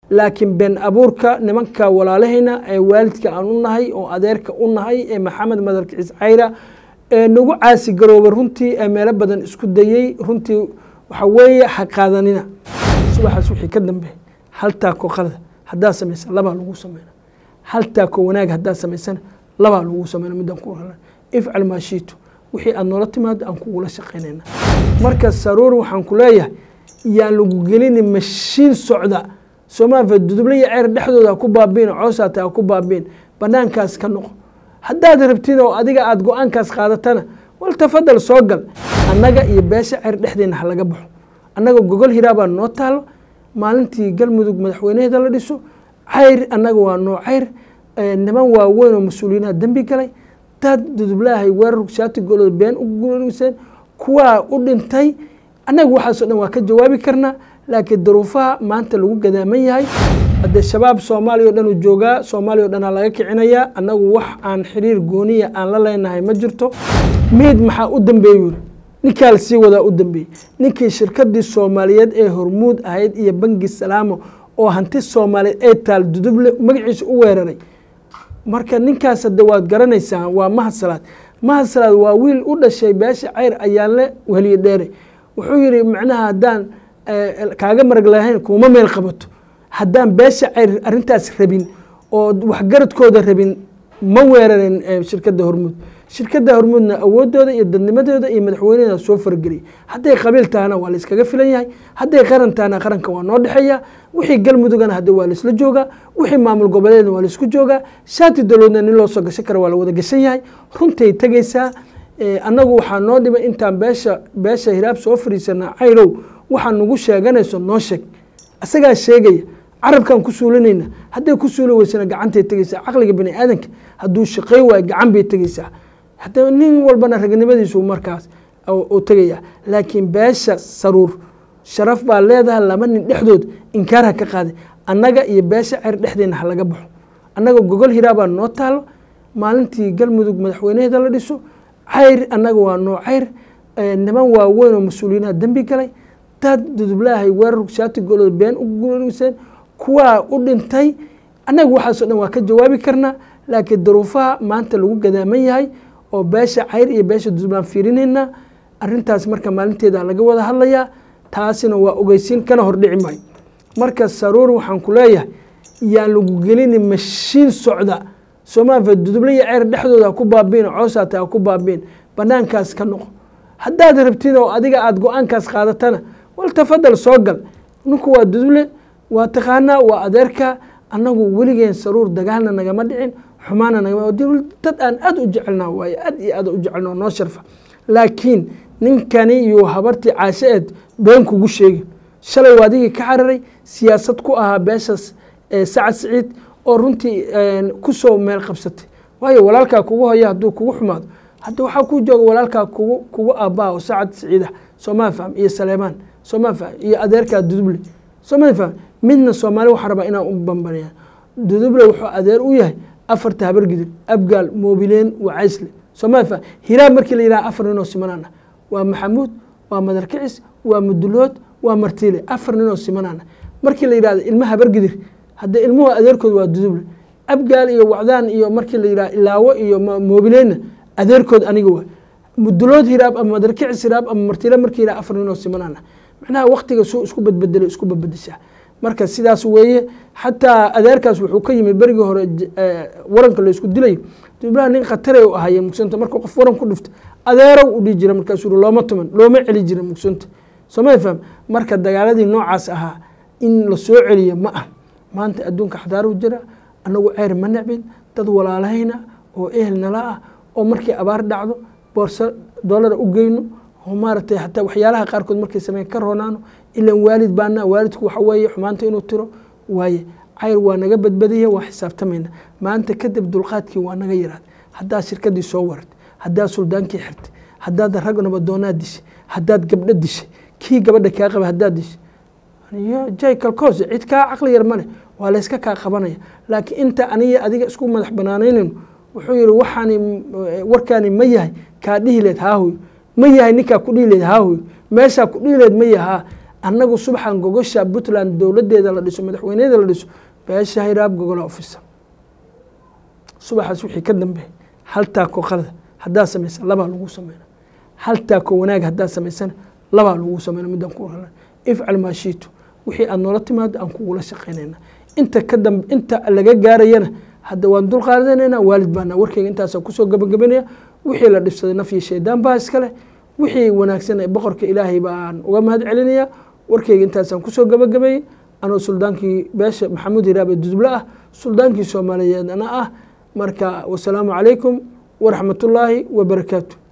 laakiin been abuurka nimanka walaalahayna ee waalidka aan u nahay oo adeerka u nahay ee maxamed madarkicis cayra ee nagu caasi garoobay runtii ee meelo badan isku dayey runtii waxa weeye ha qaadanina subaxaas wixii ka dambe hal taako qalada haddaad samaysan labaa lagu sameyna hal taako wanaag haddaad samaysana labaa lagu sameyna midaan ku rana ifcal maa shiitu wixii aad noola timaado aan kugula shaqaynayna marka saruur waxaan ku leeyahay yaan lagu gelini mashiin socda soomaalia duduble iyo ceer dhexdooda ha ku baabiin coosaata ha ku baabiin banaankaas ka noqo haddaad rabtid oo adiga aada go-aankaas qaadatana wal tafadal soo gal annaga iyo beesha ceer dhexdeena ha laga baxo annaga gogol hiraabaa noo taalo maalintii galmudug madaxweynaheeda la dhiso cayr annaga waa noo cayr niman waaweyn oo mas-uuliyiinaha dembi galay dad dudublahay weerar shaati golooda been u guriseen kuwaa u dhintay annaga waxaasoo dhan waa ka jawaabi karnaa laakiin daruufaha maanta lagu gadaaman yahay haddee shabaab soomaaliya o dhan uu joogaa soomaaliya o dhanaa laga kicinayaa annagu wax aan xiriir gooniya aan la leenahay ma jirto miid maxaa u dambeeya yuri ninkaa la sii wadaa u dambeeyey ninkii shirkadii soomaaliyeed ee hormuud ahayd iyo bangi salaamo oo hanti soomaaliyeed ee taal duduble magaciisa u weeraray marka ninkaas hadde waad garanaysaan waa mahadsalaad mahadsalaad waa wiil u dhashay beesha cayr ayaanle weliye dheere wuxuu yihi macnaha haddaan kaaga marag lahayn kuuma meel qabato haddaan beesha cayr arrintaas rabin oo waxgaradkooda rabin ma weerarin shirkadda hormuud shirkadda hormuudna awoodooda iyo dadnimadooda iyo madaxweyneeda soo fargeliyay hadday qabiil tahana waa layskaga filan yahay hadday qaran tahana qaranka waa noo dhexeeya wixii galmudugana hadde waa laisla joogaa wixii maamul goboleedna waa laisku joogaa shaati daloodna nin loo soo gashan kara waa la wada gashan yahay runtay tegaysaa annagu waxaa noo dhibay intaan beesha beesha hiraab soo fariisana cayrow waxaa nagu sheeganayso noo sheeg isagaa sheegaya carabkaan ku suulinayna hadday ku suuli weysana gacantay tegaysaa caqliga bani aadanka hadduu shaqey waayo gacan bay tegaysaa hadda nin walbana ragnimadiisu markaas u tegaya laakiin beesha saruur sharaf baa leedahay laba nin dhexdood inkaar ha ka qaaday annaga iyo beesha ceer dhexdeena ha laga baxo annaga gogol hiraabaa noo taalo maalintii galmudug madaxweynaheeda la dhiso cayr annaga waa noo cayr niman waaweyn oo mas-uuliyiinaha dembi galay dad dudublahay weerar shaati golooda been u guriseen kuwaa u dhintay annaga waxaasoo dhan waa ka jawaabi karnaa laakiin daruufaha maanta lagu gadaaman yahay oo beesha cayr iyo beesha dudublaan fiirinayna arintaas marka maalinteeda laga wada hadlayaa taasina waa ogeysiin kana hordhici maayo marka saruur waxaan ku leeyahay yaan lagu gelini mashiin socda soomaalia duduble iyo ceer dhexdooda ha ku baabiin coosaata ha ku baabiin banaankaas ka noqo haddaad rabtid oo adiga aada go-aankaas qaadatana wal tafadal soo gal ninku waa duduble waa taqaanaa waa adeerka annagu weligeen saruur dagaalna nagama dhicin xumaana nagama dad aan aada u jecelnaa waaye aad iyo aad u jecelna noo sharfa laakiin ninkani iyo habartii caashe-eed been kugu sheegi shalay waa adigii ka cararay siyaasad ku ahaa beeshaas sacad siciid oo runtii kusoo meel qabsatay waayo walaalkaa kugu hoya hadduu kugu xumaado hadda waxaa ku jooga walaalkaa kugu kugu aabbaha oo sacad siciidah sooma faham iyo saleemaan sooma faham iyo adeerkaa duduble sooma faham midna soomaali waxaa rabaa inaan u bambaniya duduble wuxuu adeer u yahay afarta habargidir abgaal moobileen wacaysle sooma faham hiraab markii la yidhaha afar ninoo simanana waa maxamuud waa madarkicis waa mudulood waa martiile afar ninoo simanana markii la yidhahdo ilma habargidir haddee ilmuhu adeerkood waa duduble abgaal iyo wacdaan iyo markii la yidhaha ilaawo iyo moobileenna adeerkood aniga waa mudulood hiraab ama madarkicis hiraab ama martiile markii yidhaha afar ninoo simanana macnaha waktiga suu isku badbedelay isku badbedeshaa marka sidaas weeye xataa adeerkaas wuxuu ka yimid berigii hore waranka laysku dilayo dublaha nin khatare u ahaye mugsanta marka qof waran ku dhifto adeerow u dhihi jira markaasuu looma tuman looma celi jira mugsanta sooma faham marka dagaaladii noocaas ahaa in la soo celiyo ma ah maanta adduunka xadaaru jira annagu ceyr ma necbin dad walaalahayna oo ehel nala ah oo markii abaar dhacdo boorso doolara u geyno oo maaragtay hataa waxyaalaha qaarkood markay sameyn ka roonaano ilan waalid baana waalidku waxa weeye xumaanta inuu tiro waaye cayr waa naga badbadiya waa xisaabtamayna maanta kadib dulqaadkii waa naga yaraad haddaad shirkadii soo wartay haddaad suldaankii xirtay haddaad rag nabadoonaad dishay haddaad gabdho dishay kii gabadha kaa qaba haddaad dishay jay kalkoos cid kaa caqli yar male waa layska kaa qabanaya laakiin inta aniga adiga isku madax banaanaynayno wuxuu yihi waxaani warkaani ma yahay kaa dhihi leed haahoy ma yahay ninkaa ku dhihi leed haahoy meeshaa ku dhihi leed ma yahaa annagu subaxan gogosha puntland dowladeeda la dhiso madaxweyneeda la dhiso beesha hiraab gogola ofisa subaxaas wixii ka dambeey hal taako qalada haddaa samaysa labaa lagu sameyna hal taako wanaag haddaa samaysana labaa lagu sameyna midaan ku oran ifcal maashiitu wixii aad noola timaado aan kugula shaqaynayna inta ka dambe inta laga gaarayana hadda waan dul qaadanayna waalid baana warkeyga intaasa kusoo gabagabanaya wixii la dhibsaday nafyi shaydaan baa iskale wixii wanaagsan ee boqorka ilaahay baan uga mahad celinaya warkeyga intaasaan kusoo gabagabayey anoo suldaankii beesha maxamuud hiraabe duduble ah suldaankii soomaaliyeedna ah marka wasalaamu calaykum waraxmatullaahi wabarakaatu